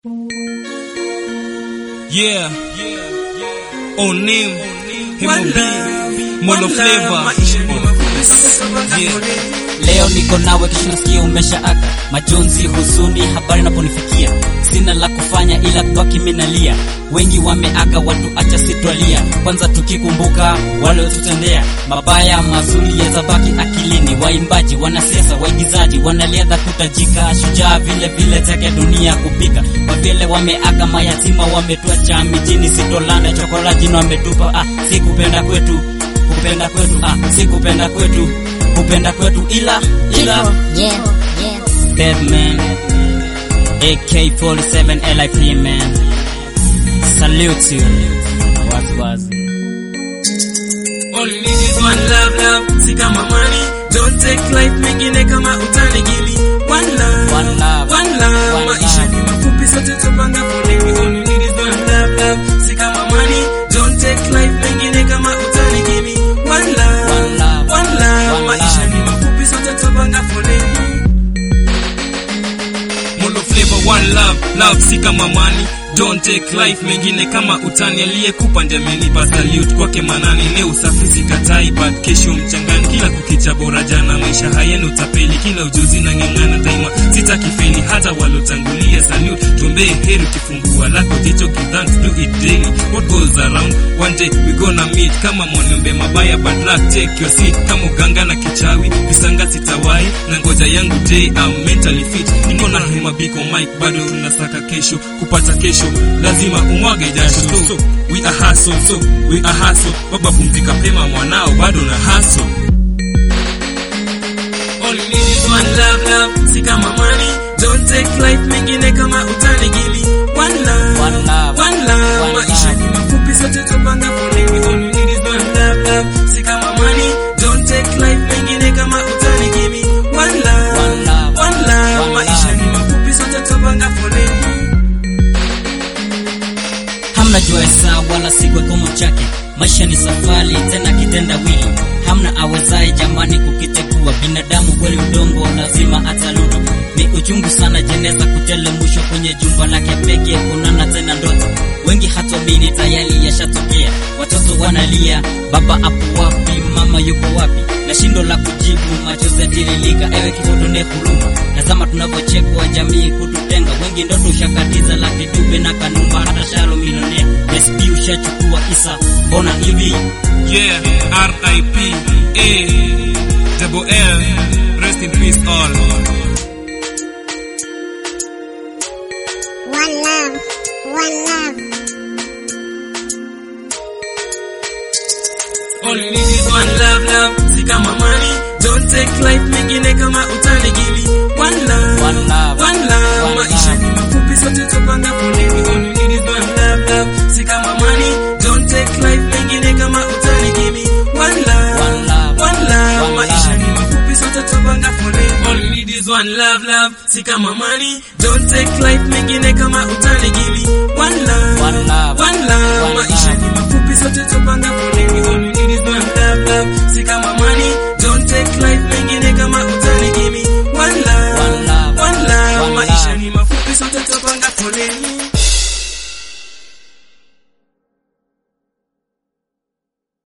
Yeah. Onim. One Himo love, B. Mono one flavor. love, maisha ni mafupi, sasa tabanga Yeah. foleni. Leo niko nawe, kesho nasikia umeshaaka. Majonzi, huzuni, habari naponifikia, sina la kufanya ila kubaki minalia. Wengi wameaga, watu acha sitwalia. Kwanza tukikumbuka wale watutendea mabaya, mazuri yatabaki akilini. Waimbaji, wanasiasa, waigizaji, wanaliadha kutajika, shujaa vile vile teke dunia kupika. Kwa vile wameaga, mayatima wametuacha mijini, sitolanda chokolaji na wametupa. Ah, si kupenda kwetu, kupenda kwetu, ah, si kupenda kwetu kupenda kwetu ila ila Yeah, yeah. dead man AK47 LIP man salute you wazi wazi All you need is one love, love, si kama money. Don't take life mengine kama utanigili. One love, One love, one love. one Maisha love. ni mafupi, sote tupanga foleni. All you need is one love, love, si kama money. Don't take life mengine kama utanigili. One love, One love, one love. one Maisha love. ni mafupi, sote tupanga foleni. Mono flavor, one love. Love si kama money. Don't take life mengine kama utani. Aliyekupa ndiye amenipa salute kwake manani. Leo safi sikatai, but kesho mchangani. Kila kukicha bora jana, maisha hayana utapeli. Kila ujuzi na ng'ang'ana daima, sitaki feli. Hata walotangulia salute, tuombee heri. Kifungua lako jicho kidhani, do it daily. What goes around, one day we gonna meet. Kama mwanombe mabaya, bad luck, take your seat. Kama uganga na kichawi, visanga sitawai. Na ngoja yangu day, I'm mentally fit. Niko na hema biko mic, bado unasaka kesho. Kupata kesho, lazima umwage jasho. So, we are hustle, so, we are hustle. Baba pumzika pema mwanao, bado na hustle. All you need is one love, love, si kama money. Don't take life mengine kama utanigili. One love, One love, one love. one Maisha love. ni mafupi, sote tupanga foleni. All you need is one love, love, si kama money. Don't take life mengine kama utanigili. One love, One love, one love. one Maisha love. ni mafupi, sote tupanga foleni. hamna jua saa wala siku kikomo chake maisha ni safari tena kitendawili hamna awezaye jamani kukitegua binadamu kweli udongo lazima atarudi ni uchungu sana jeneza kutelemushwa kwenye jumba lake pekee kunana tena ndoto wengi hatuamini tayari yashatokea watoto wanalia baba apo wapi mama yuko wapi na shindo la kujibu machozi yatiririka ewe kifotone huruma tazama tunavyochekwa jamii kututenga wengi ndoto ushakatiza laki dube na kanumba hata shalo milionea sp ushachukua isa mbona hivi Yeah, R.I.P. A. Double L. Rest in peace all. One love, one love. All you need is one love, love, si kama money. Don't take life mengine kama utanigili. One love, One love, one love. one Maisha love. ni mafupi, sote tupanga foleni. All you need is one love, love, si kama money. Don't take life mengine kama utanigili. One love, One love, one love. one Maisha love. ni mafupi, sote tupanga foleni. All you need is one love, love, si kama money. Don't take life mengine kama utanigili. One love, One love, one love. one Maisha love. ni mafupi, sote tupanga foleni. All you need is one love, love, si kama money. Don't take life